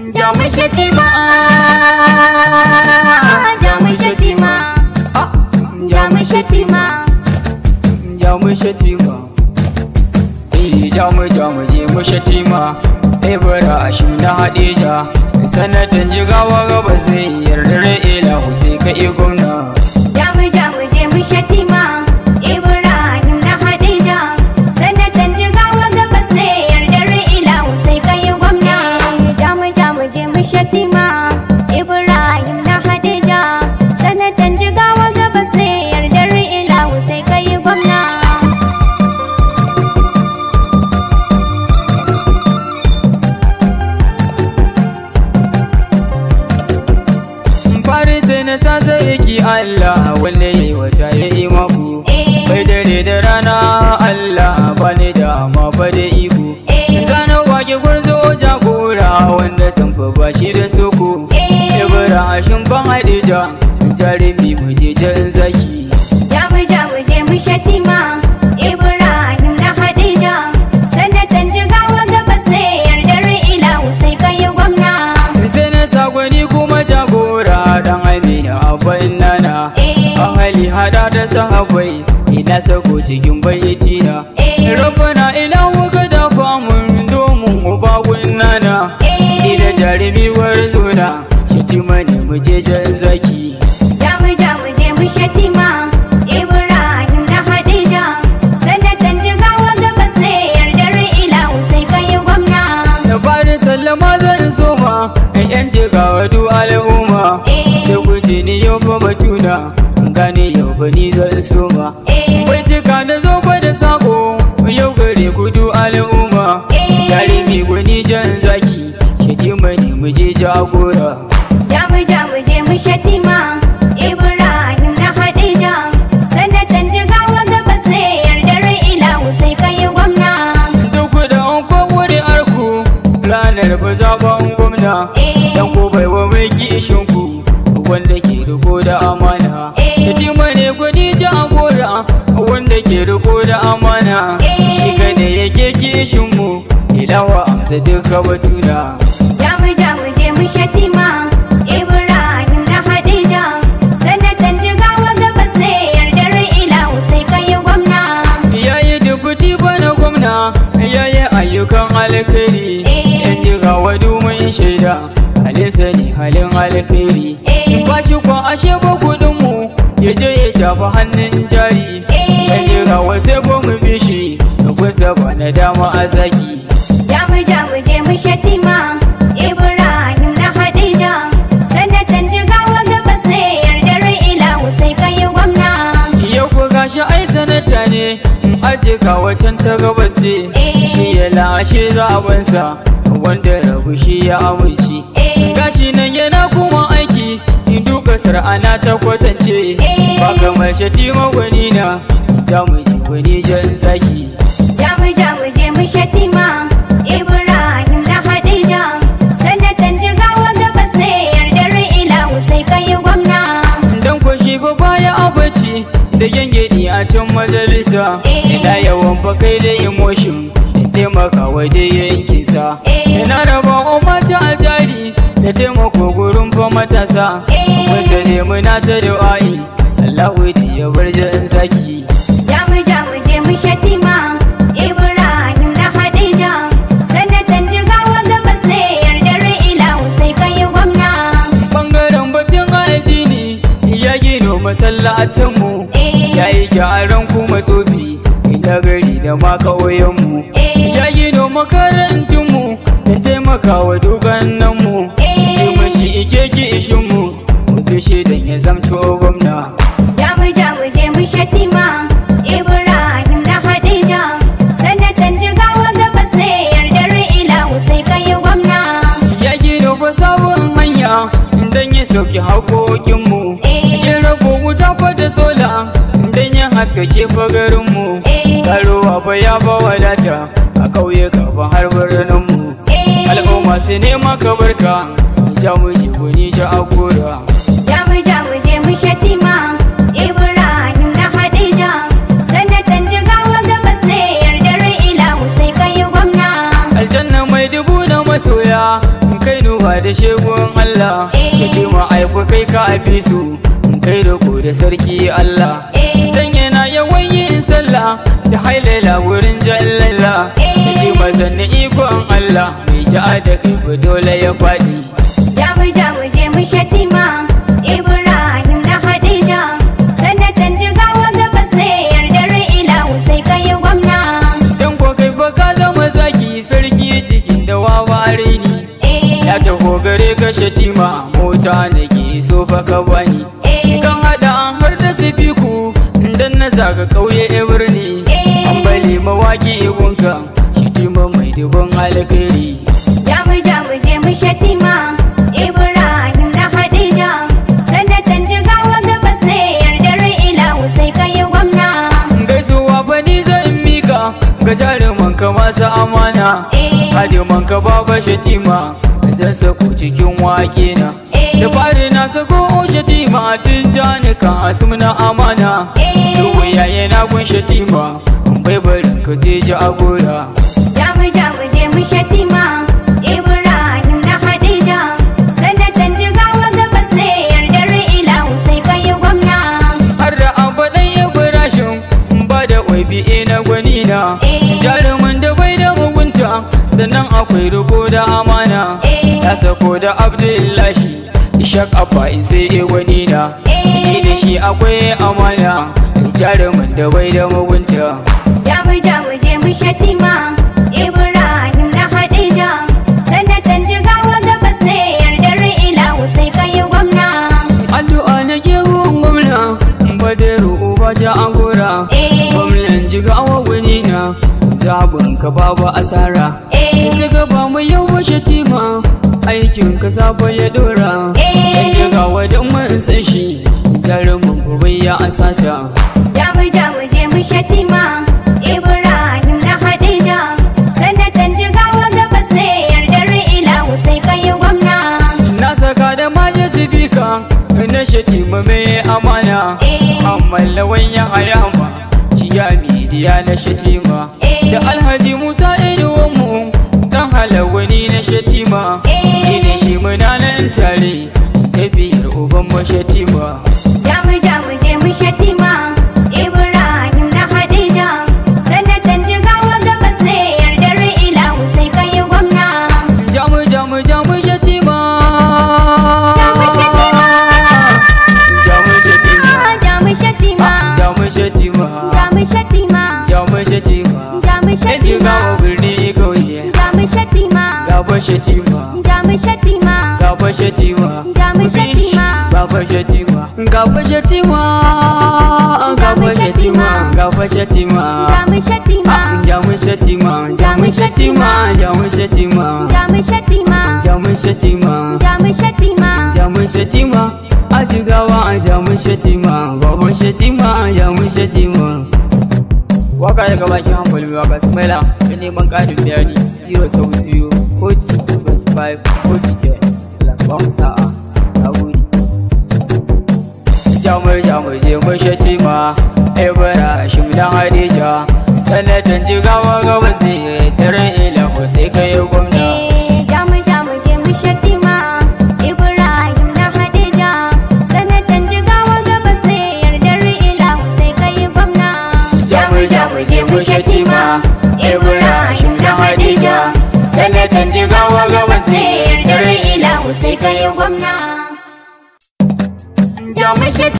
jamu shatima jamu shatima jamu shatima jamu shatima eh jamu jamu je mu shatima ibra shi na hadija sanatan jigawa gabas ne yardar ilahu sai ka yi gwamna jamu jamu je mu shatima ibrahim na hadija sanatan jigawa gabas ne yardar ilahu sai kai gwamna jamu jamu je mu shatima ibrahim na hadija sanatan jigawa gabas ne yardar ilahu sai kai gwamna fari sai na sasa yake Allah wanda ya yi wata ya yi maku eh bai dare da rana Allah ba ni da amma ba da iko eh Zana wake gwarzo jagora wanda sun fi bashi da soko eh Ibrahim ban Hadija jarumi muje jan zaki jamu jamu je mu shatima ibrahim na hadija sanatan jigawa gabas ne yardar ilahu sai kai gwamna sai na sagwani kuma jagora dan Amina abin nana eh an hali hada da sahabbai ina sako cikin baitina eh Rabbana ilahu ka dafa mun domin ubawun nana eh Ida jarumi warzona shatima ne muje jan zaki jamu jamu je mu shatima ibrahim na hadija sanatan jigawa gabas ne yardar ilahu sai kai gwamna da fari sallama zan soma in yan jigawa du al'umma eh sai ku ji ni yau fa batuna gane yau fa ni zan soma eh bai cika da zo fa da sako yau gare ku du al'umma eh jarumi gwani jan zaki shatima ne muje jagora Jamu jamu je mu shatima Ibrahim na Hadija sanatan jigawa gabas ne yardar ilahu sai kai gwamna duk da an kwakwari arku ranar ba zaɓen gwamna eh dan ko bai wa mai kishin ku wanda ke riko da amana Eh. Shatima ne gwani jagora wanda ke riko da amana Eh. shi kada yake kishin mu ilawa amsa duka batuna Jamu jamu je mu shatima Ibrahim na Hadija sanatan jigawa gabas ne yardar ilahu sai kai gwamna yayi dubuti bana gwamna yayi ayyukan alkhairi Eh. yan jiga wadu mun shaida halisa ne halin alkhairi eh ba shi kwa ashe ba kudin mu ya je ya tafi hannun jari eh yan jiga wasai ko mu bi shi kusa ba na dama a zaki Jamu jamu je mu shatima Ibrahim na Hadija sanatan jigawa gabas ne yardar ilahu sai kai gwamna yau ko gashi ai sanata ne in aje ka wacan ta gabas ce Eh. shi ya lashe zabansa wanda rabu shi ya amince eh gashi nan yana kuma aiki in duka sar'ana ta kwatance Eh. ba kamar shatima gwani na ta mu ji gwani jan zaki Jamu jamu je mu shatima Ibrahim na Hadija sanatan jigawa gabas ne yardar ilahu sai kai gwamna dan ko shi ba baya abaci da gengedi a can majalisa Eh. ina yawan fa kai da emotion in taimaka wa da yankinsa Eh. ina raba wa mata a jari da taimako gurin fa matasa Eh. wasu ne muna ta du'a'i Allahu ya bar jan zaki Jamu jamu je mu shatima Ibrahim na Hadija sanatan jigawa gabas ne yardar ilahu sai kai gwamna bangaren batun addini ya gino masallacinmu eh ya yi gyaran kuma tsofi ina gari da ma ƙauyenmu eh ya gino makarantunmu da taimakawa dogananmu Eh. ce mashi ike ki ishinmu mutu shaidan ya zamto gwamna Jamu jamu je mu shatima Ibrahim na Hadija sanatan jigawa gabas ne yardar ilahu sai kai gwamna ya gino fa sabon hanya dan ya sauki haƙoƙinmu eh ya rabo wuta fa da sola dan ya haskake fa garinmu eh karuwa fa ya ba wadata a ƙauyuka fa har birninmu eh al'umma su nema ka barka ja mu ji wani ja a gora Jamu jamu je mu shatima Ibrahim na Hadija sanatan jigawa gabas ne yardar ilahu sai kai gwamna aljanna mai dubu na masoya kai nuba da shegun Allah shatima aiku kai ka fi su kai da ku da sarki Allah dan yana yawan yin sallah da hailala wurin jallala shatima sanni ikon Allah mai ja'a da kai ba dole ya faɗi Jamu jamu je mu shatima Ibrahim na Hadija sanatan jigawa gabas ne yardar ilahu sai kai gwamna dan ko kai ba ka zama zaki sarki cikin da waware ni ya taho gare ka shatima mota nake so fa ka bani kan hada har da sifiku dan na zaga kauye e birni an bali mawaki igunka shatima mai dubon alkhairi Jamu jamu je mu shatima Ibrahim na Hadija sanatan jigawa gabas ne yardar ilahu sai kai gwamna gaisuwa fa ni zan mika ga jaruman ka masu amana hadiman ka baba shatima zan sako cikin wake na da fari na sako shatima tun jani kan asum na amana Dubu yaye na gun shatima bai barin ka je ji agora Jamu jamu je mu shatima Ibrahim na Hadija sanatan jigawa gabas ne yardar ilahu sai kai gwamna har da abadan ibrahim ba da waibi na gwani na jarumin da bai da mugunta sannan akwai riko da amana ya sako da abdullahi ishak abba in sai e gwani na ni da shi akwai amana jarumin da bai da mugunta Jamu jamu je mu shatima Ibrahim na Hadija sanatan jigawa gabas ne yardar ilahu sai kai gwamna addu'a na ke gun gwamna badaru uba ta agora gwamnan jigawa gwani na zabin ka babu asara Sai ka ba mu yau washe tima aikin ka saba ya dora Dan jigawa don mun san shi jarumin gobe ya asata Jamu jamu je mu shatima Ibrahim na Hadija sanatan jigawa gabas ne yardar ilahu sai kai gwamna Na saka da maje sifika na shatima mai amana amma lawan ya hayama ciya midiya na shatima da alhaji musa inuwanmu dan halawani na shatima ni da shi muna nan tare tafiyar uban mu shatima Jamu jamu je mu shatima Ibrahim na Hadija sanatan jigawa gabas ne yardar ilahu sai kai gwamna jamu jamu jamu shatima Jamu shatima. jamu shatima Jamu shatima jamu shatima Jamu shatima jamu shatima Jamu Yan jigawa shatima birni kauye Jamu shatima gaba shatima Jamu shatima gaba shatima Jamu shatima gaba shatima gaba shatima gaba shatima gaba shatima Jamu shatima jamu shatima jamu shatima jamu shatima Jamu shatima jamu shatima Jamu shatima jamu shatima a jigawa a jamu shatima babu shatima a jamu shatima waka daga bakin hankali mai waka smaila da neman ƙarin bayani 070 40 25 40 ba mu sa'a na gode jamur jamur je mu shatima ibrahim dan hadija sanatan jigawa gabas ne daren ilahu sai kai gwamna Jamu jamu je mu shatima Ibrahim na Hadija sanatan jigawa gabas ne yardar ilahu sai kai gwamna jamu jamu je mu shatima ibrahim dan hadija sanatan jigawa gabas ne yardar ilahu sai kai gwamna jamu shatima